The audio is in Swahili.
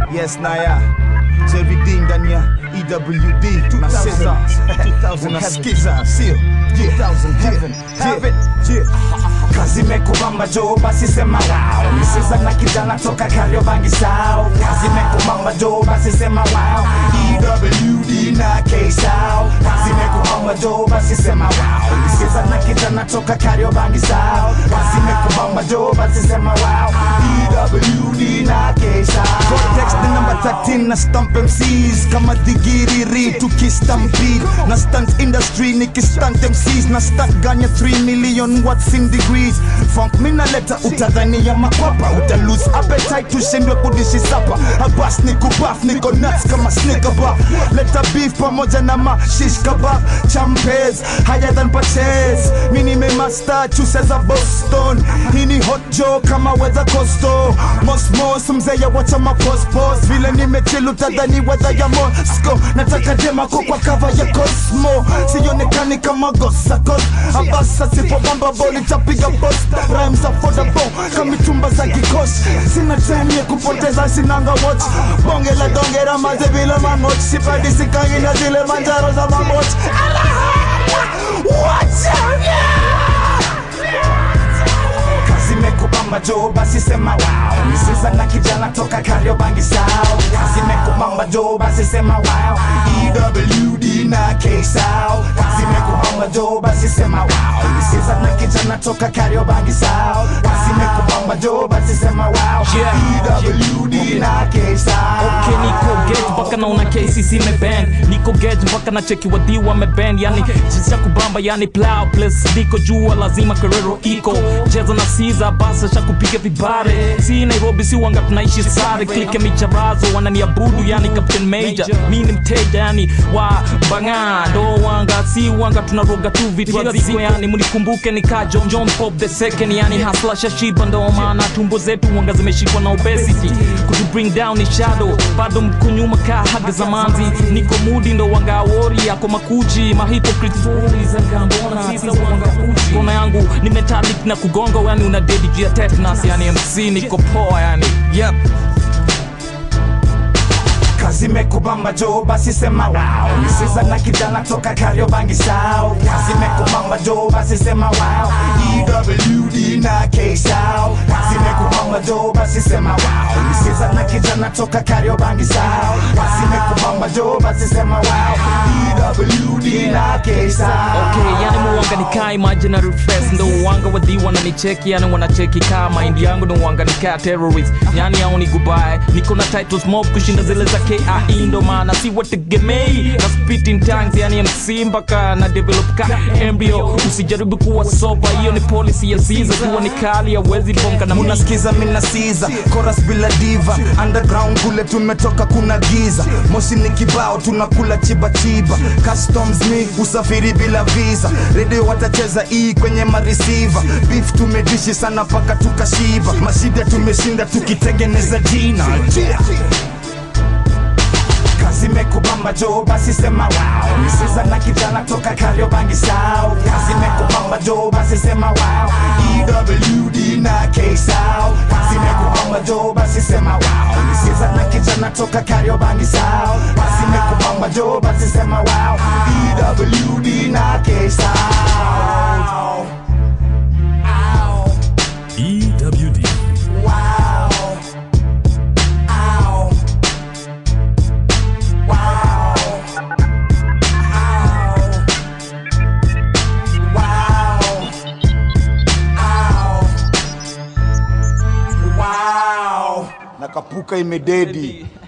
Yes, Naya. Jerry D ndani ya EWD na Caesar. Unasikiza, sio? Yeah. Yeah. Yeah. kazi mekubamba jo basi sema wow misiza na kijana toka kariobangi sao kazi mekubamba jo basi sema wow ewd na ksao kazi mekubamba jo basi sema wow misiza na kijana toka kariobangi sao kazi mekubamba jo basi sema wow ewd na ksao Cortex the number 13 na stamp MCs kama digiriri tukistampede na stunt industry nikistunt MCs na stunt ganya 3 million watts in degrees funk mina leta utadhani ya makwapa uta lose appetite tushindwe kudishi sapa abas ni kubaf niko nuts kama sneaker bar leta beef pamoja na mashish kebab champes higher than purchase mini me master chuse za Boston hii ni hot joe kama weather costo mosmos mzee ya wacha mapospos vile nimechill utadhani weather ya Moscow nataka demako kwa kava ya Cosmo sionekani kama gosakos abasa sipo bamba boli tapiga boss rhymes affordable kama chumba za kikosh sina time ya kupoteza sinanga watch bonge la dongera maze vile mangoch sipadi sikangi na zile manjaro za mamoch Watch out, kazi mekubamba jo basi sema wow misiza na kijana toka kariobangi sao kazi mekubamba jo basi sema wow ewd na ksao kazi mekubamba jo basi sema wow misiza na kijana toka kariobangi sao kazi mekubamba jo basi sema wow ewd na ksao Okay, niko gate mpaka naona KCC meband niko gate mpaka na cheki wadhi wameband yani jinsi ya kubamba yani plow plus diko jua lazima kerero iko cheza na siza basa sha kupiga vibare si Nairobi si wanga tunaishi sare klike micharazo wananiabudu yani Captain Major mi ni mteja yani wa banga ndo wanga si wanga tunaroga tu vitu haziko yani munikumbuke nika John John Pop the second yani hasla shashiba ndo maana tumbo zetu wanga zimeshikwa na obesity kutu bring down ni shadow bado mko nyuma ka haga za manzi niko mudi ndo wanga wori yako makuchi mahypocrite stories zanga mbona sisa wanga kuchi kona yangu ni metallic na kugonga yani una dedi juu ya tetanus yani MC niko poa yani yep kazi mekubamba jo basi sema wow misiza na kijana toka kariobangi sao kazi mekubamba jo basi sema wow ewd na ksao kazi mekubamba jo basi sema wow misiza na kijana toka kariobangi sao kazi mekubamba jo basi sema wow ewd na ksao Okay, yani muwanga nikaa imaginary face ndo uwanga wadhi wananicheki yani wanacheki kaa mind yangu ndo uwanga nikaa terrorist yani au ni goodbye niko na titles mob kushinda zile za KIE ndo maana si wategemei na spit in tongues yani MC mpaka na develop ka embryo usijaribu kuwa soba hiyo ni policy ya Caesar kuwa ni kali hawezi bonga na muna unasikiza mina siza chorus bila diva underground kule tumetoka kuna giza moshi ni kibao tunakula chiba chiba customs ni usafiri bila visa redio watacheza hii kwenye marisiva beef tumedishi sana paka tukashiba mashida tumeshinda tukitengeneza jina yeah. kazi mekubamba jo basi sema wow misiza na kijana toka kariobangi sao kazi mekubamba jo basi sema wow ewd na ksao kazi mekubamba jo basi sema wow misiza na kijana toka kariobangi sao kazi mekubamba jo basi sema wow ewd na ksao EWD. wow Ow. Wow. Ow. Wow. Ow. Wow. na kapuka imededi